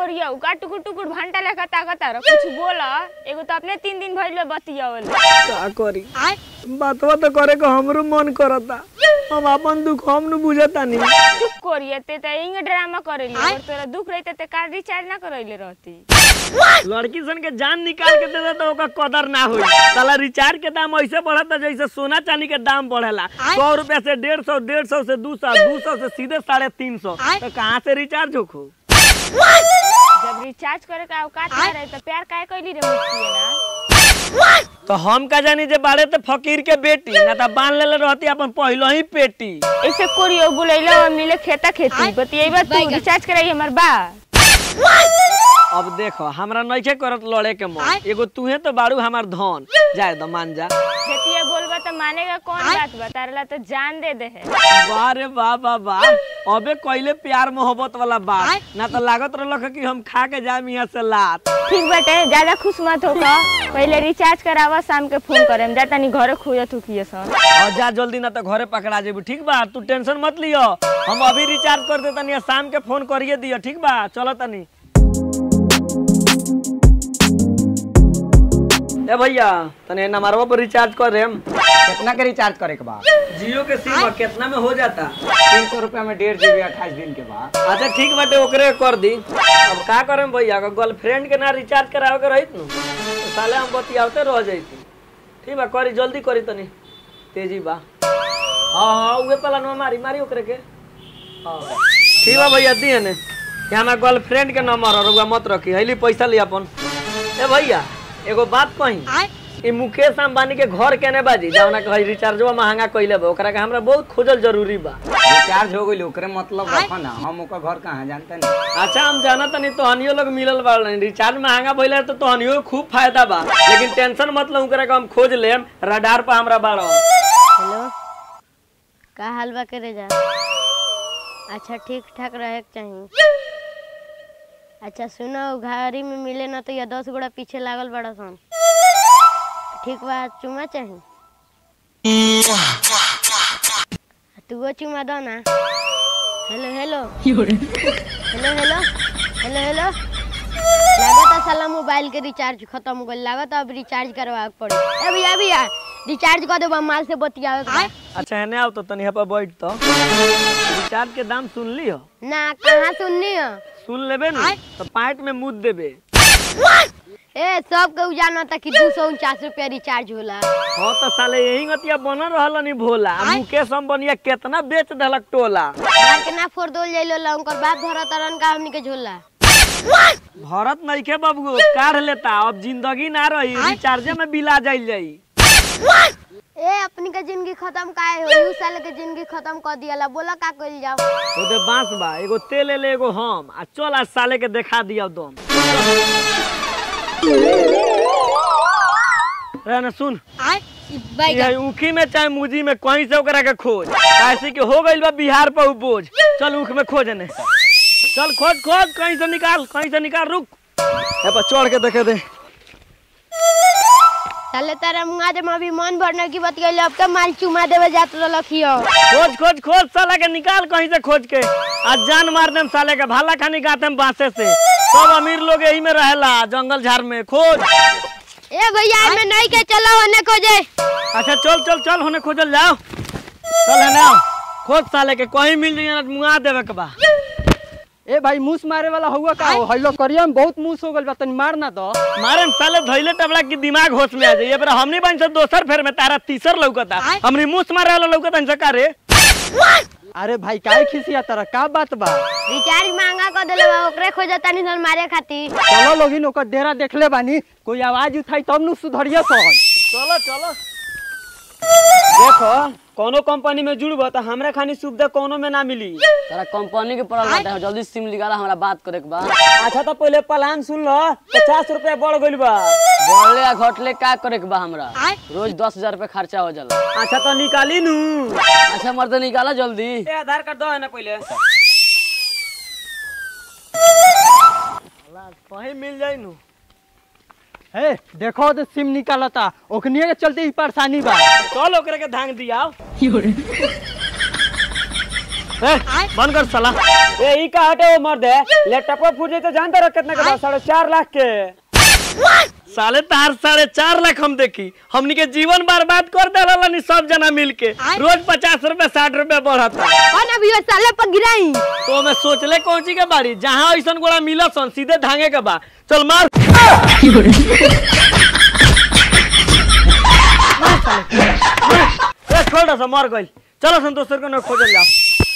कोरिया का टुकुर टुकुर घंटा लेखा ताकत रह कुछ बोला एगो तो अपने तीन दिन भइल बतियावल का करी बातवा तो करे को हमरो मन करता हम अपन दुख हम न बुझतानी चुप कोरिया ते त इंग ड्रामा करेली और तोरा दुख रहते ते कार्ड रिचार्ज ना करैले रहती लड़की सन के जान निकाल के दे दे तो ओका कदर ना होई साला रिचार्ज के दाम ऐसे बढ़ता जैसे सोना चांदी के दाम बढ़ेला सौ रुपया से डेढ़ सौ डेढ़ सौ से दू सौ दू सौ से सीधे साढ़े तीन सौ तो कहाँ से रिचार्ज होखो जब रिचार्ज करे का औकात ना रहे तो प्यार काहे कैली रे मुझसे ना तो हम का जानी जे बाड़े तो फकीर के बेटी ना तो बांध लेले रहती अपन पहलो ही पेटी ऐसे कोरियो बुलैला और मिले खेता खेती बतियेबा तू रिचार्ज कराई हमर बा अब देखो हमरा नइखे करत लड़े के मन एगो तूहे तो बाड़ू हमार धन जाए दो मान जा खेतिया बोलबा तो मानेगा कौन बात बता रहा तो जान दे दे है वाह रे वाह वाह वाह अबे कइले प्यार मोहब्बत वाला बात ना तो लागत रहल कि हम खा के जाए यहाँ से लात ठीक बाटे ज्यादा खुश मत हो का पहले रिचार्ज करावा शाम के फोन करेम जा तनी घरे खोजत हुकिए सन और जा जल्दी ना तो घरे पकड़ा जेबू ठीक बा तू टेंशन मत लियो हम अभी रिचार्ज कर दे तनी शाम के फोन करिए दियो ठीक बा चलो तनी ए भैया तने नंबरवा पर रिचार्ज कर रेम कितना के रिचार्ज करे के बाद जियो के सिम कितना में हो जाता तीन सौ रुपया में डेढ़ जीबी अट्ठाईस दिन के बाद अच्छा ठीक बाटे ओकरे कर दी अब का करम भैया अगर गर्लफ्रेंड के ना रिचार्ज करावे के रहित नु तो साले हम बतियावते रह जाइती ठीक बा करी जल्दी करी तनी तेजी बा हाँ हाँ उहे पला नो मारी मारी ओकरे के हाँ ठीक बा भैया दिए ने ये हमार गर्लफ्रेंड के नंबर और रउआ मत रखी हईली पैसा ली अपन ए भैया एगो बात कही ई मुकेश अंबानी के घर केने बाजी जौना कही रिचार्जवा महंगा कइले बा ओकरा के हमरा बहुत खोजल जरूरी बा रिचार्ज हो गई ओकरे मतलब रखो ना हम ओकर घर कहाँ जानते नहीं अच्छा हम जाना तनी तोहनियो लोग मिलल बाड़न रिचार्ज महंगा भइले तो तोहनियो के खूब फायदा बा लेकिन टेंशन मत लो ओकरा के हम खोज लेम रडार पर हमरा बाड़ो हेलो का हाल बा करे जा अच्छा ठीक ठाक रहे के चाहिए अच्छा सुनो घारी में मिले ना तो ये दस गोड़ा पीछे लागल बड़ा सन ठीक बा चुमा चाहिए तू चुमा दो ना hello hello hello hello hello hello लागत साला मोबाइल के रिचार्ज खत्म हो गई लागत अब रिचार्ज करवा के पड़ी ए भैया भैया रिचार्ज कर देबा माल से बतियावे के बा। अच्छा हेने आओ तो तनी पर बैठ तो रिचार्ज के दाम सुन ली हो ना कहाँ सुननी हो सुन लेबे न तो पाइट में मुद देबे ए सब के जाना था कि दू सौ उनचास रुपया रिचार्ज होला हाँ तो साले यही गतिया बनल रहल नी भोला आ मुकेश अंबानिया केतना बेच देलक टोला मार के ना फोड़ दोल जाइलो ला उनकर बाप धरा तरन का हमनी के झोला भरत नइखे बाबू काढ़ लेता अब जिंदगी ना रही रिचार्जे में बिला जाइल जाई ए अपनी के जिंदगी खत्म काहे हो यू साल के जिंदगी खत्म कर दियाला बोला का कइल जाओ ओदे बांस बा एगो तेल ले ले एगो हम आ चल आज साले के देखा दिया दम रे ना सुन ये ऊखी में चाहे मुजी में कहीं से ओकरा के खोज ऐसे कि हो गइल बा बिहार पर उ बोझ चल ऊख में खोज ने चल खोज खोज कहीं से निकाल कहीं से निकाल रुक ए पर चढ़ के देखे दे साले तारा मुंगा दे अभी मन भरने की बतियाले अब तो माल चुमा देवे जात रखियो खोज खोज खोज साला के निकाल कहीं से खोज के आज जान मार देम साले के भाला खानी गाते हम बांसे से सब अमीर लोग यही में रहेला जंगल झाड़ में खोज ए भैया मैं नहीं के चलो होने खोजे अच्छा चल चल चल होने खोजल जाओ चल है ना खोज साले के कहीं मिल जाइए ना मुंगा देवे के बा ए भाई मूस मारे वाला हुआ का हो हइलो करिया में बहुत मूस हो गइल बा तनी मार ना दो मारे में साले धइले टबला की दिमाग होश में आ जाइए पर हमनी बन से दोसर फेर में तारा तीसर लौकता हमनी मुस मारे वाला लौकता इनसे का रे अरे भाई काहे खिसिया तरह का बात बा रिचार्ज महंगा कर देले बा ओकरे खोजता नहीं सन मारे खातिर चलो लोगिन ओकर डेरा देखले बानी कोई आवाज उठाई तब नु सुधरिया सन चलो चलो देखो कोनो कंपनी में जुड़ब तो हमरा खानी सुविधा कोनो में ना मिली तोरा कंपनी के पड़ल बाटे जल्दी सिम निकाला हमरा बात करे के बा अच्छा तो पहले प्लान सुन लो पचास रुपया बढ़ गइल बा बढ़ले या घटले का करे के बा हमरा रोज दस हजार रुपया खर्चा हो जाला अच्छा तो निकाली नू अच्छा मर्द निकाला जल्दी ए आधार कार्ड दो है ना पहले कहीं मिल जाई नु हे देखो तो सिम निकालता ओखनिए के चलते ही परेशानी बा चल ओकरे के धांग दिया ए, बंद कर साला ए ई का हटे वो मर्द है लैपटॉप फूट जाए तो जानता रहो कितने का बा? साढ़े चार लाख के साले तार साढ़े चार लाख हम देखी हमनी के जीवन बर्बाद कर दे सब जना मिल के रोज पचास रुपए साठ रुपए बढ़ता और अभी साले पर गिराई तो मैं सोचले कौन ची के बाड़ी जहाँ ऐसा गोड़ा मिला सन सीधे धांगे के बा चल मार ए, छोड़ दो सब मर गई चलो संतोष सर को न खोजल जाओ